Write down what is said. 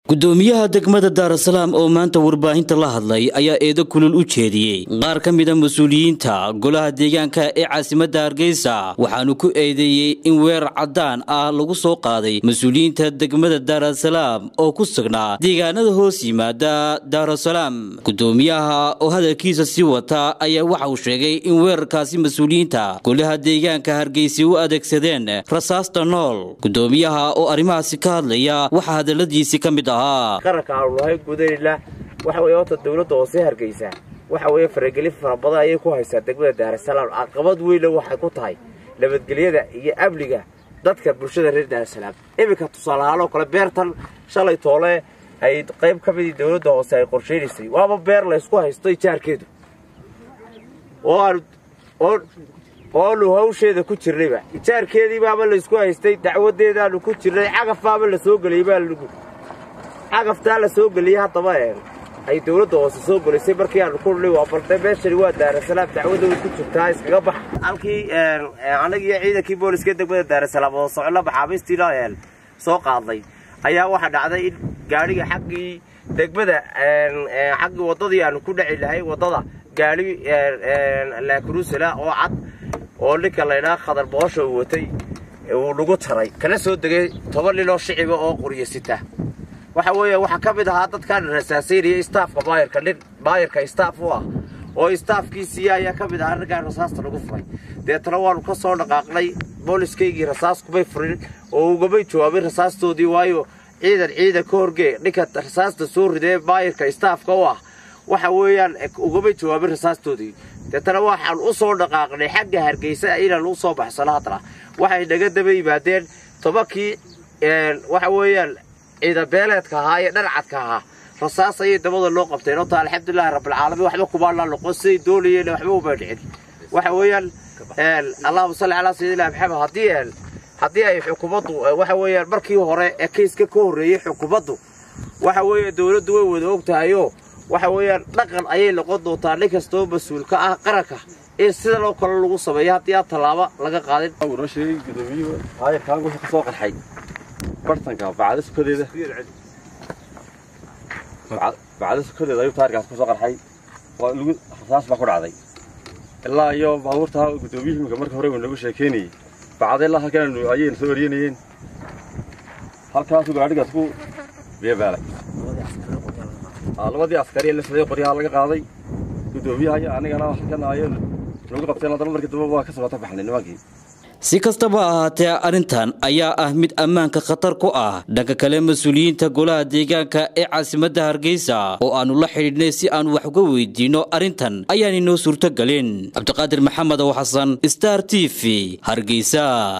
gudoomiyaha degmada daarasalaam oo maanta warbaahinta la hadlay ayaa eedo kulul u jeediyey qaar ka mida mas-uuliyiinta golaha deegaanka ee caasimadda hargeysa waxaanu ku eedeeyey in weerar caddaan ah lagu soo qaaday mas-uuliyiinta degmada daarasalaam oo ku sugnaa deegaanada hoos yimaada daarasalaam gudoomiyaha oo hadalkiisa sii wata ayaa waxa uu sheegay in weerarkaasi mas-uuliyiinta golaha deegaanka hargeysa u adeegsadeen rasaasta nool gudoomiyaha oo arrimahaasi ka hadlaya waxaa hadaladiisi ka mid ahaa qaranka aanu nahay gudaynla waxa weye horta dawladda hoose hargeysa waxa weeye faragelin fara badan ayay ku haysaa degmada daarasalaam caqabad weynna waxay ku tahay nabadgelyada iyo amniga dadka bulshada reer daarasalaam iminka tusaalahaan oo kale beertan shalay toole ay qayb ka midii dawladda hoose ay qorshaynaysay waaba beer laysku haysto ijaarkeedu oo aanu oonu hawsheeda ku jirnayba ijaarkeedii baaba laysku haystay dacwadeedaanu ku jirnay cagaf baaba la soo geliyey baa lagu cagaftaa la soo geliyey haddaba ay dawladda hoose soo gelisay markii aanu ku nidhay waa balde meeshani waa daarasalaam dacwadda way ku jirtaa iskaga bax halkii annagiiyo ciidankii booliska degmada daarasalaam oo socno maxaabiistiina soo qaadnay ayaa waxaa dhacday in gaadhiga xaggii degmada xaggii waddadii aanu ku dhaci lahay waddada gaadhi laakurusala oo cad oo ninka laydhaa khadar boosha uu watay uu nagu taray kana soo degay toban nin oo shiciba oo quryasita waxa weeye waxaa ka mid ahaa dadkaan rasaasaynaya istaafka baayarka nin baayarka istaaf u ah oo istaafkiisiiya ayaa ka mid ahaa raggaan rasaasta lagu furay deetana waanu ka soo dhaqaaqnay booliskaygii rasaas kumay furin oo ugamay jawaabin rasaastoodii waayo ciidan ciidan ka horgee ninka rasaasta soo ridee baayarka istaafka u ah waxa weeyaan ugamay jawaabin rasaastoodii deetana waxaan u soo dhaqaaqnay xagga hargeysa inaan u soo baxsano haddana waxay naga daba yimaadeen tobankii waxa weeyaan ciidan beeleedka ahaa ee dharcadka ahaa rasaas ayay dabada loo qabteen ota alxamdulilahi rabbilcaalamiin waxba kumaanaa noqon siday doonayeen waxba uma dhicin waxa weeyaan allahuma salli calaa sayidina maxamed haddii haddii ay xukuumaddu waxa weeyaan markii hore ee kayska ka horreeyey xukuumaddu waxa weeye dawladdu way wada og tahayoo waxa weeyaan dhaqan ayay noqon doontaa nin kastoo mas-uul ka ah qaranka in sidan oo kale lagu sameeyo haddii aan tallaabo laga qaadin noo sheegay gudoomiyuhu aayarkaan wuxuu ka soo qarxay bartanka bacda sukadeeda bacda sukadeeda ayuu taarikaas ku soo qarxay waa lagu rasaas baa ku dhacday ilaa iyo baabuurtaa gudoomiyuhu imika marka hore uu noogu sheekeynayey bacda ilaa halkan ayayna soo eryanayeen halkaasuu gaadhigaas ku beebaalay labadii askari la socday qoryaha laga qaaday gudoomiyaha iyo anigana halkan ayo nagu qabteen haddana markii dambe waa ka soo baxnay nimankii si kastaba ahaatee arrintan ayaa ah mid ammaanka khatar ku ah dhanka kale mas-uuliyiinta golaha deegaanka ee caasimadda hargeysa oo aannu la xidhiidhnay si aannu wax uga weydiinno arrintan ayaanay noo suurtogelin cabdiqaadir maxamed oo xasan star t v hargeysa